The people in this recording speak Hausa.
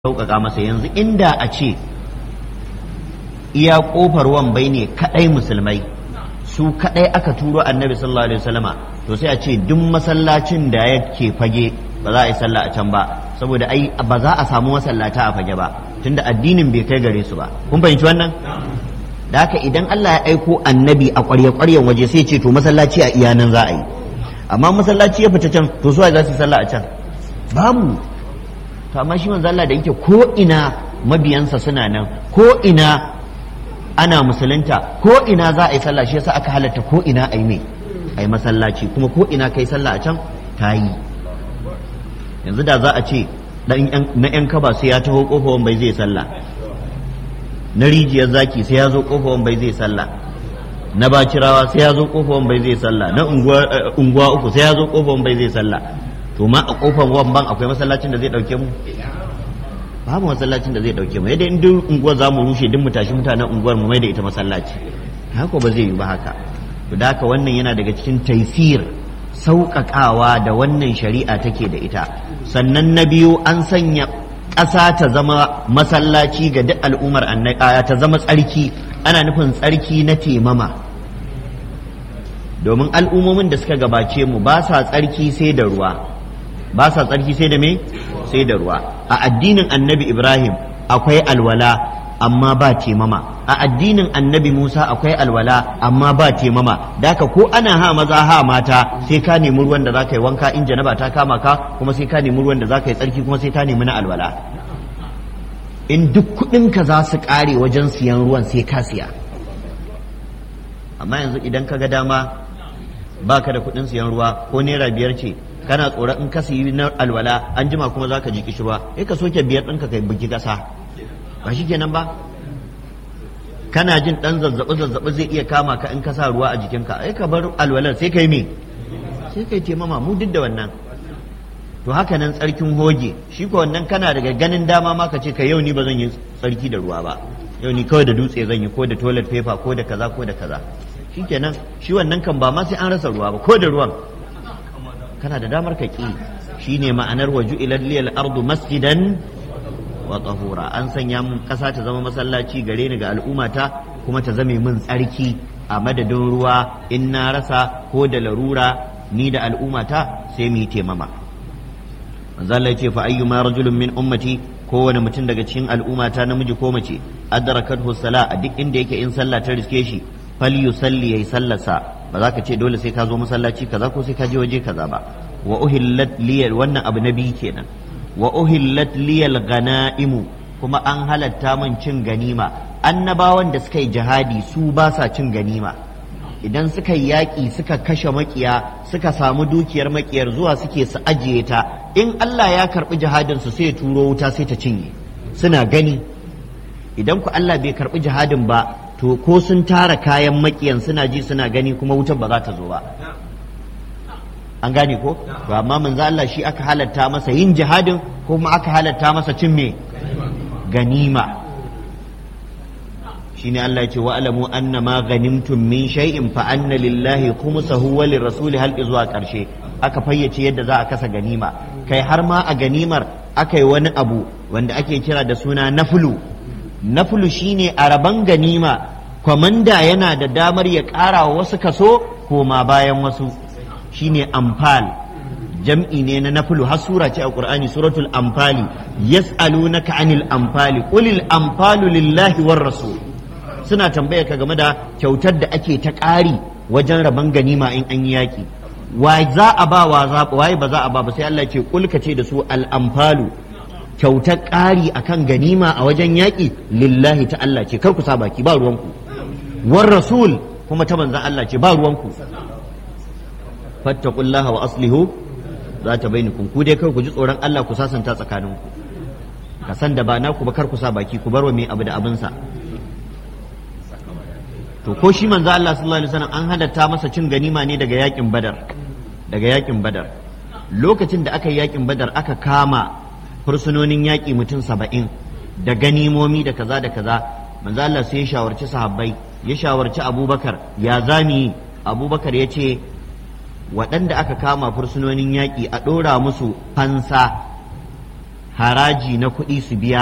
sauƙaƙa masa yanzu inda a ce iya ƙofar wambai ne kaɗai musulmai su kaɗai aka turo annabi sallallahu alaihi wasallama to sai a ce duk masallacin da yake fage ba za a yi sallah a can ba saboda ai ba za a samu masallata a fage ba tunda addinin bai kai gare su ba kun fahimci wannan da haka idan Allah ya aiko annabi a ƙwarya-ƙwaryen waje sai ce to masallaci a iyanan za a yi amma masallaci ya fita can to suwa za su yi sallah a can babu to amma shi manzo Allah da yake ko ina mabiyansa suna nan ko ina ana musulunta ko ina za a yi sallah shi yasa aka halatta ko ina a yi mai a yi masallaci kuma ko ina kai sallah a can ta yi yanzu da za a ce na yan kaba sai ya taho kofar bai zai sallah na rijiyar zaki sai ya zo kofar bai zai sallah na bacirawa sai ya zo kofar bai zai sallah na unguwa uku sai ya zo kofar bai zai sallah to ma a kofar wamban akwai masallacin da zai dauke mu babu masallacin da zai dauke mu yadda in duk unguwar za mu rushe duk mu tashi mutanen unguwar mu mai da ita masallaci haka ba zai yi ba haka to da haka wannan yana daga cikin taisir sauƙaƙawa da wannan shari'a take da ita sannan na biyu an sanya ƙasa ta zama masallaci ga duk al'ummar annaka ta zama tsarki ana nufin tsarki na temama domin al'ummomin da suka gabace mu ba sa tsarki sai da ruwa ba sa tsarki sai da me sai da ruwa a addinin annabi ibrahim akwai alwala amma ba temama a addinin annabi musa akwai alwala amma ba temama daka ko ana ha maza ha mata sai ka nemi ruwan da za ka yi wanka in janaba ta kama ka kuma sai ka nemi ruwan da za ka yi tsarki kuma sai ka nemi na alwala in duk kuɗinka za su ƙare wajen siyan ruwan sai ka siya amma yanzu idan ka ga dama baka da kuɗin siyan ruwa ko naira biyar ce kana tsoron in ka siyi na alwala an jima kuma za ka ji kishirwa sai ka soke biyar ɗinka kai bugi ƙasa ba shi kenan ba kana jin ɗan zazzaɓi zazzaɓi zai iya kama ka in ka sa ruwa a jikinka ai ka bar alwalar sai kai me sai kai taimama mu duk da wannan to haka nan tsarkin hoge shi ko wannan kana daga ganin dama ma ka ce ka yau ni ba zan yi tsarki da ruwa ba yau ni kawai da dutse zan yi ko da toilet paper ko da kaza ko da kaza shikenan shi wannan kan ba ma sai an rasa ruwa ba ko da ruwan kana da damar ka ki shine ma'anar waju ilal liyal ardu masjidan wa tahura an sanya mun kasa ta zama masallaci gare ni ga al'ummata kuma ta zame min tsarki a madadin ruwa in na rasa ko da larura ni da al'ummata sai mu yi temama manzo Allah yace fa ayyuma rajulun min ummati kowane mutum daga cikin al'ummata namiji ko mace adrakathu sala a duk inda yake in sallah ta riske shi falyusalli yayi sallarsa ba za ka ce dole sai ka zo masallaci kaza ko sai ka je waje kaza ba wa uhillat liyal wannan abu nabi kenan wa uhillat liyal ganaimu kuma an halatta min cin ganima annabawan da suka yi jihadi su ba sa cin ganima idan suka yi yaƙi suka kashe makiya suka samu dukiyar makiyar zuwa suke su ajiye ta in Allah ya karɓi jihadin su sai ya turo wuta sai ta cinye suna gani idan ku Allah bai karɓi jihadin ba to ko sun tara kayan makiyan suna ji suna gani kuma wutar ba za ta zo ba an gane ko to amma manzo Allah shi aka halatta masa yin jihadin kuma aka halatta masa cin me ganima shine Allah ya ce wa alamu anna ma ghanimtum min shay'in fa anna lillahi khumsahu wa lirrasuli hal zuwa karshe aka fayyace yadda za a kasa ganima kai har ma a ganimar aka yi wani abu wanda ake kira da suna nafulu nafulu shine a raban ganima kwamanda yana da damar ya ƙara wa wasu kaso koma bayan wasu shine amfal jam'i ne na nafulu har sura ce a qur'ani suratul amfali yas'alunaka anil amfali qulil amfalu lillahi war rasul suna tambaya ka game da kyautar da ake ta ƙari wajen raban ganima in an yi yaƙi wa za a ba wa waye ba za a ba ba sai Allah ce kulka ce da su al amfalu kyautar ƙari akan ganima a wajen yaƙi lillahi ta Allah ce kar ku sa baki ba ruwanku war rasul kuma ta manzan Allah ce ba ruwanku fattaqullaha wa aslihu za ta bainakum ku dai kar ku ji tsoron Allah ku sasanta tsakaninku ka san da ba naku ba kar ku sa baki ku bar wa mai abu da abinsa to ko shi manzo Allah sallallahu alaihi wasallam an halatta masa cin ganima ne daga yakin badar daga yakin badar lokacin da aka yi yakin badar aka kama fursunonin yaƙi mutum saba'in da ganimomi da kaza da kaza manzo Allah sai ya shawarci sahabbai ya shawarci abubakar ya zami abubakar ya ce waɗanda aka kama fursunonin yaƙi a ɗora musu fansa haraji na kuɗi su biya